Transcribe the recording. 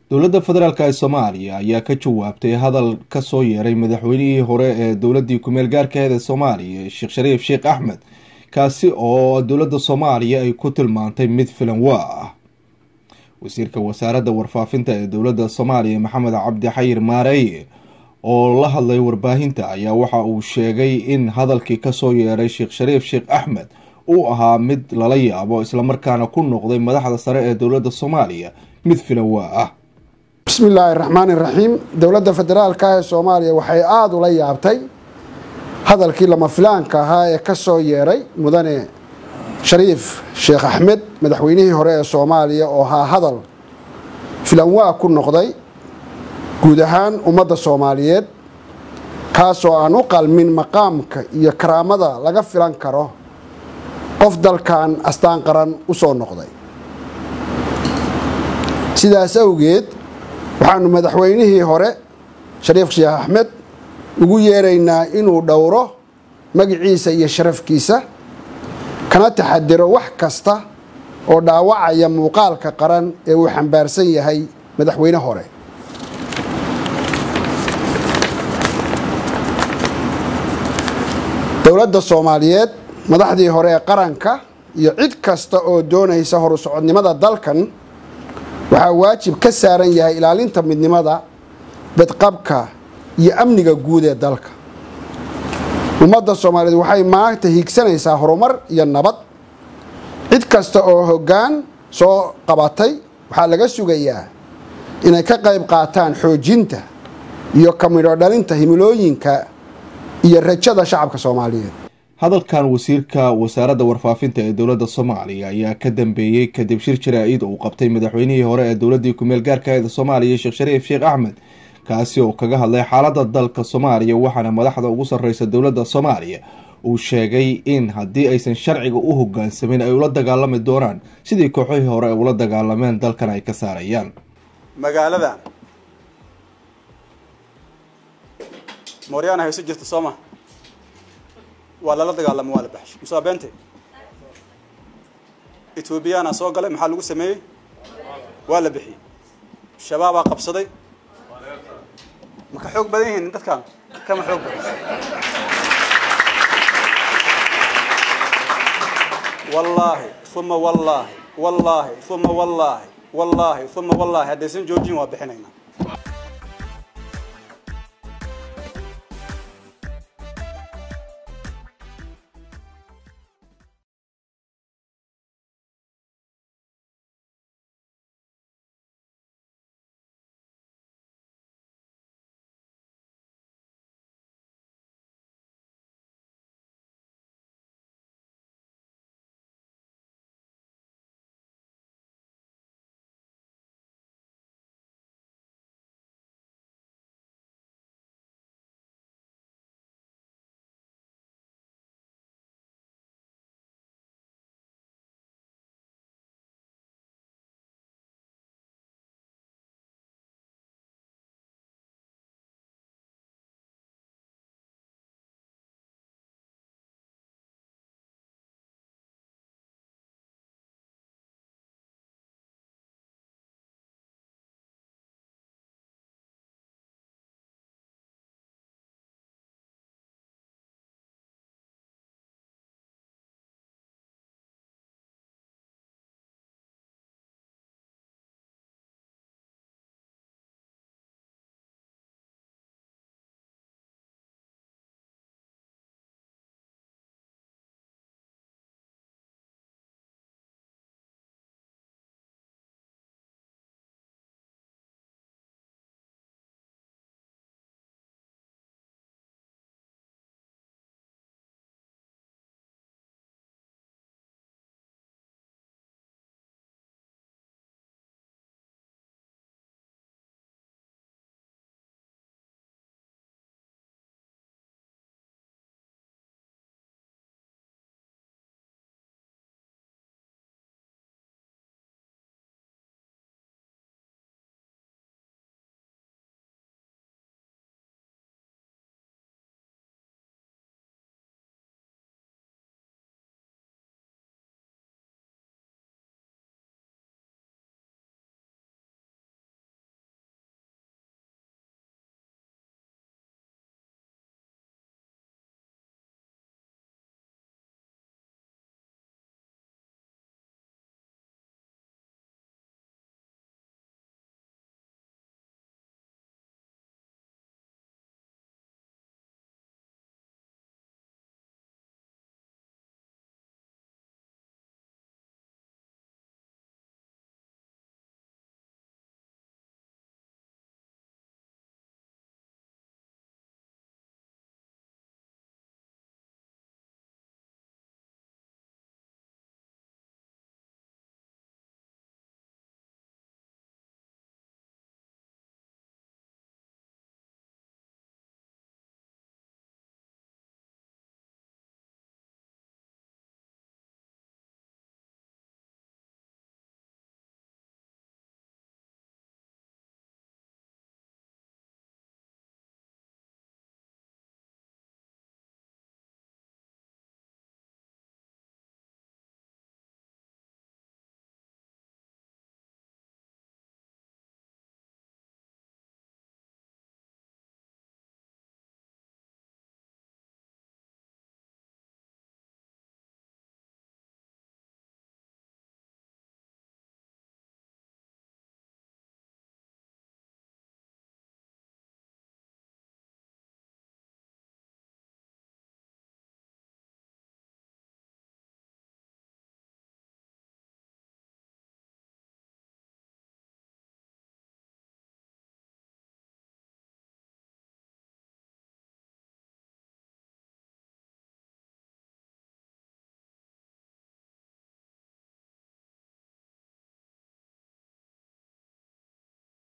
dowladda federaalk ee soomaaliya ayaa ka jawaabtay hadal kasoo yeeray madaxweynihii hore ee dowladii kumeel gaarkeed ee soomaaliya sheekh shariif sheekh axmed kaasi oo dowladda soomaaliya ay ku tilmaantay mid filan waa ah wasiirka wasaaradda warfaafinta ee dowladda soomaaliya maxamed cabdi xayir maareeye oo la hadlay warbaahinta ayaa waxa uu sheegay in hadalkii kasoo yeeray sheekh shariif sheekh axmed uu ahaa mid lala yaabo islamarkaana ku noqday madaxda sare ee dowladda soomaaliya mid filan waa ah bismi illaahi raxmaan iraxiim dowladda federaalka ee soomaaliya waxay aada ula yaabtay hadalkii lama filaanka ahaa ee ka soo yeeray mudane shariif sheekh axmed madaxweynihii hore ee soomaaliya oo ahaa hadal filanwaa ku noqday guud ahaan ummadda soomaaliyeed kaasoo aan u qalmin maqaamka iyo karaamada laga filan karo qof dalkan astaan qaran u soo noqday sidaas awgeed waxaanu madaxweynihii hore shariif sheekh axmed ugu yeeraynaa inuu dhowro magiciisa iyo sharafkiisa kana taxadiro wax kasta oo dhaawacaya muuqaalka qaran ee uu xambaarsan yahay madaxweyne hore dowladda soomaaliyeed madaxdii hore ee qaranka iyo cid kasta oo doonaysa horu socodnimada dalkan waxaa waajib ka saaran yahay ilaalinta midnimada badqabka iyo amniga guud ee dalka ummadda soomaaliyeed waxay maanta hiigsanaysaa horumar iyo nabad cid kasta oo hoggaan soo qabatay waxaa laga sugayaa inay ka qayb qaataan xoojinta iyo ka midho dhalinta himilooyinka iyo rajada shacabka soomaaliyeed hadalkan wasiirka wasaaradda warfaafinta ee dowladda soomaaliya ayaa ka dambeeyey kadib shir jaraa-id uu qabtay madaxweynihii hore ee dowladii kumeel gaarkaeeda soomaaliya sheekh shariif sheekh axmed kaasi oo kaga hadlay xaaladda dalka soomaaliya waxaana madaxda ugu sarreysa dowladda soomaaliya uu sheegay in haddii aysan sharciga u hogaansamin ay ula dagaalami doonaan sidii kooxihii hore ay ula dagaalameen dalkan ay ka saarayaan magaalada mooryaana hayso jirta sooma waa lala dagaalamo waa la baxshay musaa beente ethoobiyaana soo galay maxaa lagu sameeyey waa la bixiyey shabaabaa qabsaday ma ka xoog badan yihiin dadkan kama xoog badan wallaahi uma wallaahi wallaahi uma wallaahi wallaahi uma wallaahi haddaysan joojin waa bixinaynaa